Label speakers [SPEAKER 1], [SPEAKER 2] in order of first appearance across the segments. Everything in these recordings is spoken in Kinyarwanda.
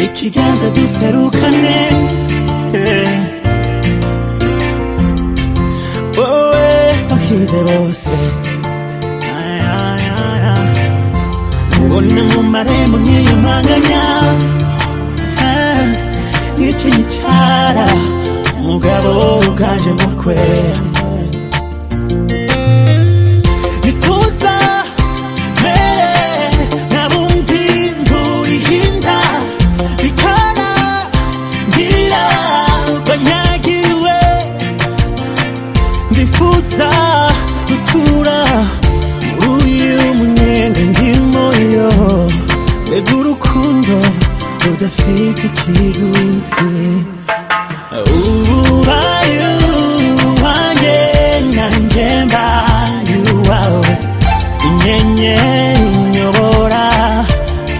[SPEAKER 1] ikiganza duserukane eh. wowe wahize bose Ay, ay, ay, ay. ubona mu marembo nk'iyo mpanganya eh. nk'icyo gicara umugabo uganje mu kwe bituza mere nkabumvi nturihinda bikana ngira banyagiwe ndifuza gutura muri uyu munyenga ndimo yo mbega urukundo rudafite ikiguzi ubaye uwanjye nanjye mbaye uwawe inyenyeri inyobora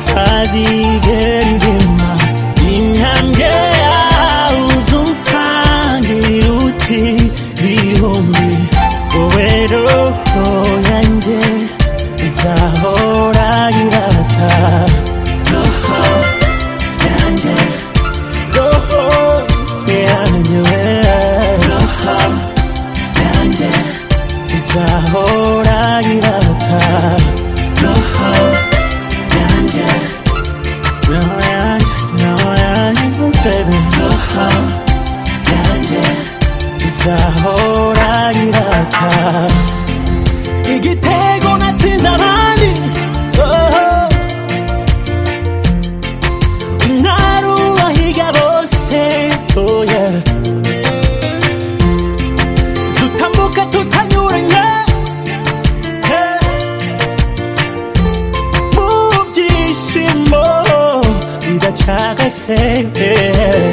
[SPEAKER 1] tazigera izima intambwe yawe uzunsangira uti bihumbi wowe roho yanjye izahora irata roho yanjye roho yanjye roho yanjye izahora irata roho yanjye roho yanjye roho yanjye baby roho yanjye izahora irata igitego natsinze abandi oh. umwari ubahiga bose oh yeah. dutambuka tutanyuranye eh. mu byishimo bidacagase eh.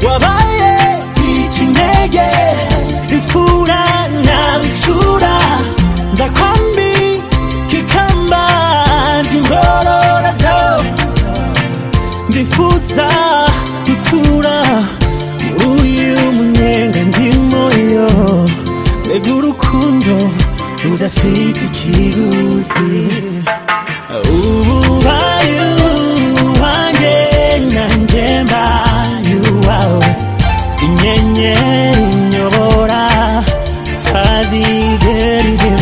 [SPEAKER 1] wabaye ikinege imfura na bicura nza kwambi kikamba ry'ingorora do ndifuza gutura muri uyu munyenga ndimo yo mbega urukundo rudafite ikiguzi ububaye uwanjye nanjye mbaye uwawe inyenyeri inyobora utazigera izima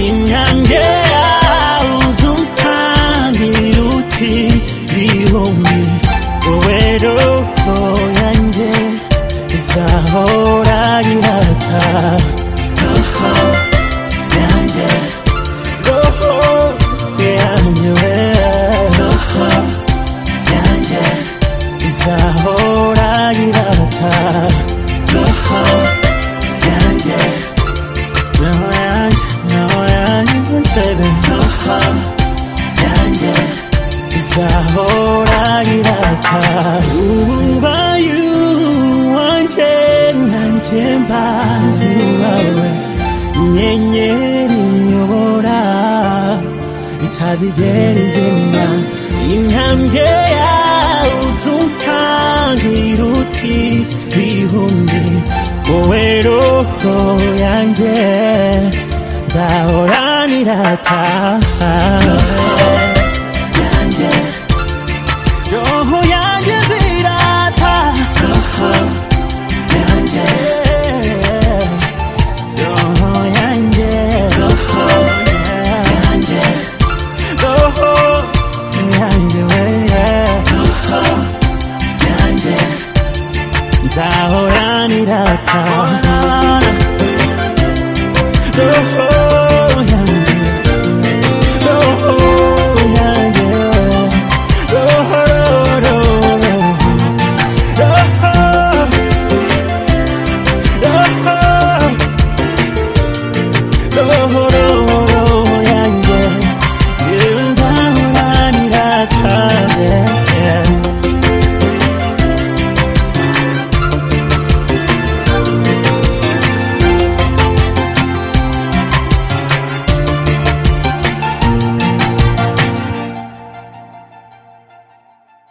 [SPEAKER 1] intambwe yawe uzunsangira uti bihumbi wowe roho yanjye izahora irata roho yanjye roho yanjye we roho yanjye izahora irata roho yanjye roho yanjye roho yanjye baby roho yanjye izahora irata ububayu wanjye nanjye mbaye uwawe inyenyeri inyobora itazigera izima intambwe yawe uzunsangira uti bihumbi wowe roho yanjye nzahora nirata roho yanjye roho yanjye